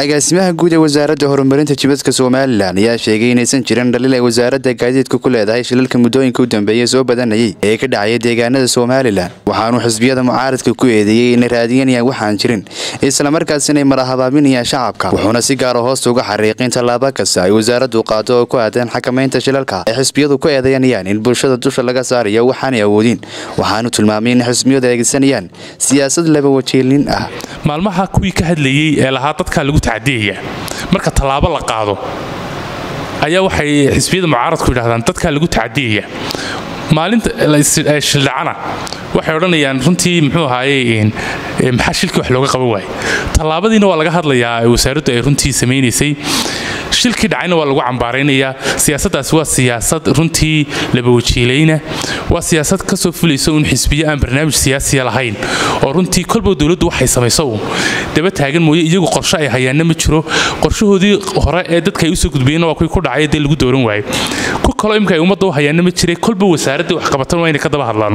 agaasimaha guud ee wasaaradda horumarinta jibadka somalilan ayaa sheegay inaysan jirin dhaliil ay wasaaradda gaadiidka ku leedahay shilalka muddooyinka u dambeeyey soo badanayay ee ka dhacaya deegaanada somalilan waxaanuu xisbiyada mucaaradka ku eedeeyey inay raadiyanayaan waxaan jirin islamarkaasina ay marahabaabinayaan shacabka wuxuuna si gaara hoosta uga xariiqin tallaabo kasta ay wasaaraddu qaado oo ku aadan xakamaynta shilalka ay xisbiyadu ku eedayanayaan in bulshada dusha laga saarayo waxaanay awoodin waxaanu tilmaamay in xisbiyadu aegsanayaan siyaasad laba wajeelin ah maalmaha kuwii ka hadlayey ee lahaa dadkaa lagu tacadiyaya marka tallaabo la qaado ayaa waxay xisbiyada mucaaradku yidhahdaan dadkaa lagu tacadiyaya maalinta shildhacana waxay odhanayaan runtii muxuu ahaaye maxaa shilkii wax looga qaban waaye tallaabadiina waa laga hadlayaa wasaaraddu ay runtii samaynaysay shilkii dhacayna waa lagu cambaaraynayaa siyaasaddaasi waa siyaasad runtii labawajiilayna waa siyaasad ka soo fulaysa un xisbiyo aan barnaamij siyaasiya lahayn oo runtii kolba dowladdu waxay samayso uun daba taagan mooye iyagu qorshe ay hayaanna ma jiro qorshahoodii hore ee dadka ay usoo gudbayeenna waa kuwii ku dhacay dee lagu dooran waayo ku kaloo imika ay ummadda u hayaanna ma jiray kolba wasaaraddii wax qabatan waa inay ka daba hadlaan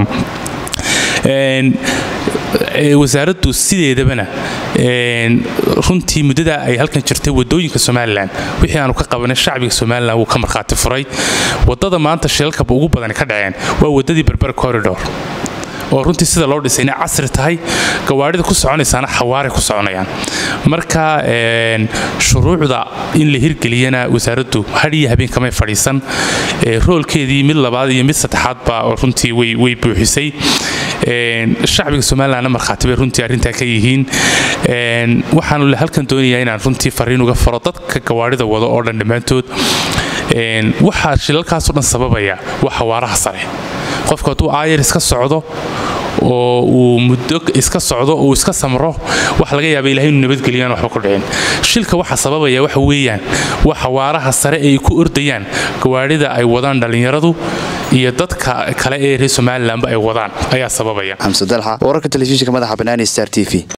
wasaaraddu sideedabana runtii muddada ay halkan jirtay wadooyinka somalilan wixii aanu ka qabanay shacbiga somalilan wuu ka markhaati furay wadada maanta shilalka ugu badani ka dhaceen waa wadadii berber corridor oo runtii sida loo dhisay inay casri tahay gawaarida ku soconaysaana xawaaray ku soconayaan marka shuruucda in la hirgeliyana wasaaraddu hadhiyo habeen kamay fadhiisan roolkeedii mid labaad iyo mid saddexaadba runtii way buuxisay shacbiga somalilanna markhaati bay runtii arrintaa ka yihiin waxaanu halkan doonayaa inaan runtii fariin uga faro dadka gawaarida wado oo dhan dhammaantood waxaa shilalkaasoo dhan sababaya waa xawaaraha sare qofku hadduu aayar iska socdo oo uu muddo iska socdo uu iska samro waxa laga yaaba ilahay inuu nabadgeliyaan waxba ku dhicin shilka waxa sababaya waxa weeyaan waa xawaaraha sare ay ku ordayaan gawaarida ay wadaan dhallinyaradu iyo dadka kale ee reer somalilanba ay wadaan ayaa sababaya xamse dalxa wararka telefishinka madaxa banaani star t v